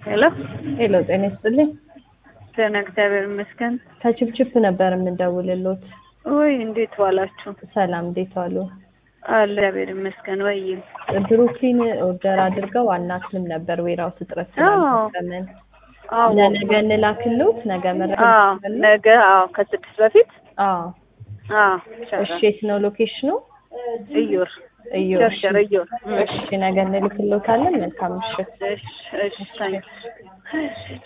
ሄሎ ሄሎ ጤና ይስጥልኝ። ደህና እግዚአብሔር ይመስገን። ከችፕችፕ ነበር የምንደውልሎት። ወይ እንዴት ዋላችሁ? ሰላም እንዴት ዋሉ? አለ እግዚአብሔር ይመስገን። ወይ ብሩክሊን ኦርደር አድርገው አናትልም ነበር ዌራውስ እጥረት አዎ። ስላልተጠቀምን አዎ ለነገ እንላክሎት ነገ መረጃ አዎ እንሰጣለን? ነገ አዎ ከስድስት በፊት አዎ አዎ እሺ ይቻላል። የት ነው ሎኬሽኑ? እዮር እዩ ሸርሸር እዮር እሺ ነገ እንልክሎታለን። መልካም ምሽት። እሺ እሺ ታንክስ